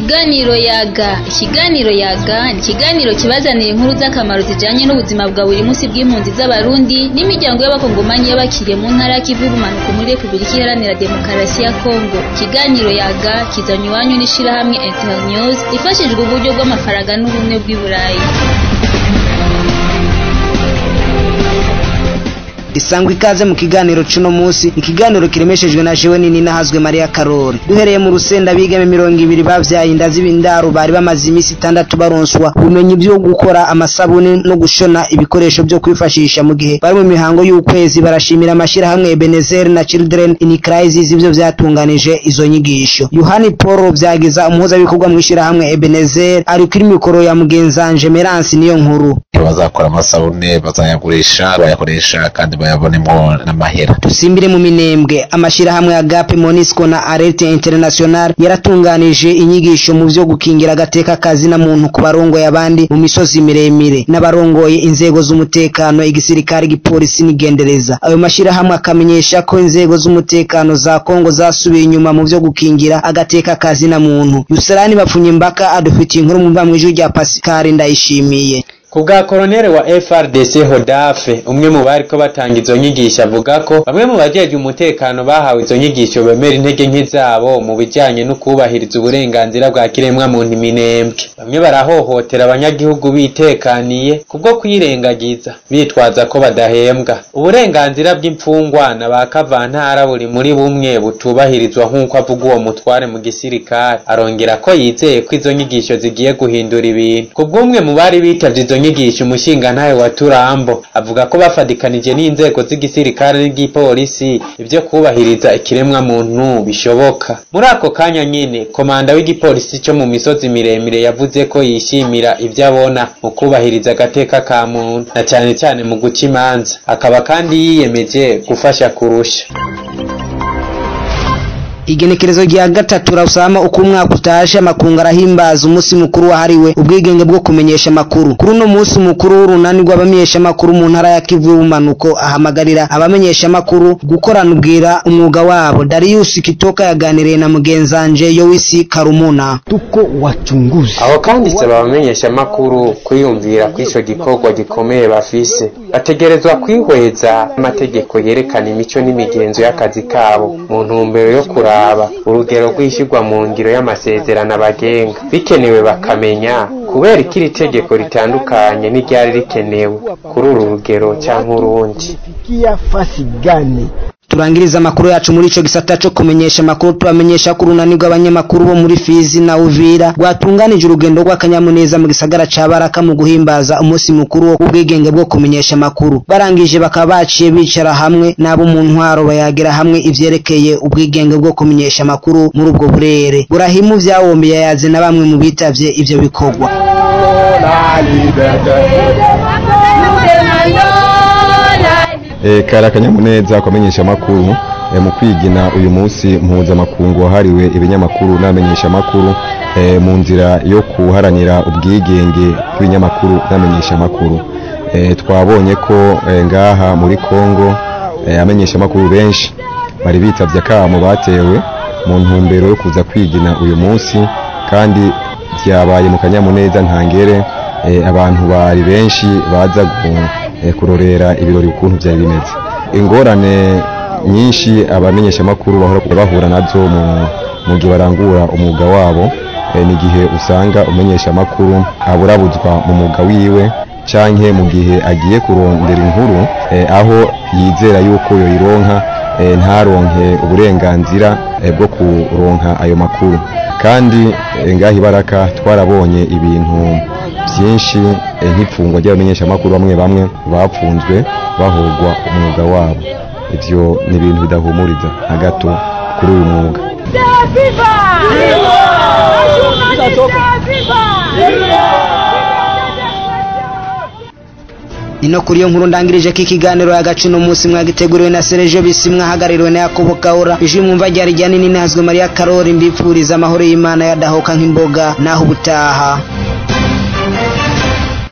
Ikiganiro yaga ikiganiro yaga ni ikiganiro kibazanira inkuru z'akamaro zijanye n'ubuzima bwa buri munsi bw'impunzi z'abarundi n'imiryango y'abakongomanyi y'abakiriye mu ntara ya Kivu y'ubumanuko muri Repubulika Iharanira Demokarasi ya Kongo ikiganiro yaga kizanywe iwanyu n'ishirahamwe Internews ifashijwe uburyo bw'amafaranga n'ubumwe bw'i Burayi isangwa ikaze mu kiganiro cuno musi ikiganiro kiremeshejwe na jewe nini nahazwe Maria Karori duhereye mu rusenda bigeme mirongo ibiri bavyaye inda z'ibindaro bari bamaze imisi itandatu baronswa ubumenyi byo gukora amasabuni no gushona ibikoresho byo kwifashisha mu gihe bari mu mihango y'ukwezi barashimira amashirahamwe Ebenezer na Children in Crisis ivyo vyatunganije izo nyigisho Yohani Paul vyagiza umuhuzabikorwa mu ishirahamwe Ebenezer ari kuri mikoro ya mugenzanje Merance niyo nkuru bazakora amasabune bazayagurisha bayakoresha kandi bayabonemwo n'amahera dusimbire mu minembwe amashirahamwe ya gape monisco na alerte international yaratunganije inyigisho mu vyo gukingira agateka kazi na muntu ku barongoye abandi mu misozi miremire n'abarongoye inzego z'umutekano igisirikare igipolisi n'igendereza ayo mashirahamwe akamenyesha ko inzego z'umutekano za kongo zasubiye inyuma mu vyo gukingira agateka kazi na muntu yuserani bapfunye mbaka adufitiye inkuru mu mvamwijwi rya pasikari ndayishimiye ku bwa koronere wa FRDC Hodafe umwe mu bariko batanga izo nyigisho avuga ko bamwe mu bajejwe umutekano bahawe izo nyigisho bemera intege nke zabo mu bijanye no kubahiriza uburenganzira bwa kiremwa muntu minembwe bamwe barahohotera abanyagihugu bitekaniye kubwo kwirengagiza bitwaza ko badahembwa uburenganzira bw'imfungwa na ba kavantara buri muri bumwe butubahirizwa nk'uko avuga uwo mutware mu gisirikare arongera ko yizeye ko izo nyigisho zigiye guhindura ibintu kubw'umwe mu bari bitavye izo nyigisho umushingantahe wa Turambo avuga ko bafadikanije n'inzego z'igisirikare n'igipolisi ivyo kubahiriza ikiremwa muntu bishoboka muri ako kanya nyene komanda w'igipolisi co mu misozi miremire yavuze ko yishimira ivyo abona mu kubahiriza agateka ka muntu na cane cane mu guca imanza akaba kandi yiyemeje gufasha kurusha igenekerezo rya gatatu rasama uko umwaka utashe amakungu arahimbaza umunsi mukuru wahariwe ubwigenge bwo kumenyesha amakuru kuri uno munsi mukuru w'urunani rw'abamenyesha amakuru mu ntara ya Kivu y'ubumanuko ahamagarira abamenyesha amakuru gukorana ubwira umwuga wabo Darius Kitoka yaganiriye na mugenzanje Yowisi Karumuna tuko wachunguzi aho kandi saba abamenyesha amakuru kwiyumvira ko ico gikorwa gikomeye bafise bategerezwa kwihweza amategeko yerekana imico n'imigenzo y'akazi kabo mu ntumbero yo kuraba urugero rw'ishyirwa mu ngiro y'amasezerano abagenga bikenewe bakamenya kubera ko iri tegeko ritandukanye n'iryari rikenewe kuri uru rugero cyangwa urundi turangiriza amakuru yacu muri ico gisata co kumenyesha amakuru tubamenyesha ko urunani rw'abanyamakuru bo muri Fizi na Uvira rwatunganije urugendo rw'akanyamuneza mu gisagara ca Baraka mu guhimbaza umunsi mukuru w'ubwigenge bwo kumenyesha amakuru barangije bakaba baciye bicara hamwe n'abo mu ntwaro bayagira hamwe ivyerekeye ubwigenge bwo kumenyesha amakuru muri ubwo burere burahimu vyawombi yayaze na bamwe mu bitavye ivyo bikorwa kari akanyamuneza kumenyesha amakuru mu kwigina uyu munsi mpuzamakungu wahariwe ibinyamakuru n'abamenyeshamakuru mu nzira yo kuharanira ubwigenge bw'ibinyamakuru n'abamenyeshamakuru twabonye ko ngaha muri congo abamenyeshamakuru benshi bari bitavye akamo batewe mu ntumbero yo kuza kwigina uyu munsi kandi byabaye mu kanyamuneza ntangere abantu bari benshi baza kurorera ibirori ukuntu byari bimeze ingorane nyinshi abamenyeshamakuru bahora bahura nazo mu gihe barangura umwuga wabo ni igihe usanga umumenyeshamakuru aburabuzwa mu mwuga wiwe canke mu gihe agiye kurondera inkuru aho yizera yuko yoyironka ntaronke uburenganzira bwo kuronka ayo makuru kandi ngaha ibaraka twarabonye ibintu byinshi nk'ifungwa ry'abamenyeshamakuru bamwe bamwe bapfunzwe bahogwa umwuga wabo ivyo ni ibintu bidahumuriza na gato kuri uyu mwuga ino kuri iyo nkuru ndangirije ko ikiganiro y'agace uno munsi mwagiteguriwe na Sergio Bisi mwahagarariwe na Yakobo Kaura ijwi mwumva ryari rya nini nazwe Maria Karori mbipfuriza amahoro y'Imana yadahoka nk'imboga naho ubutaha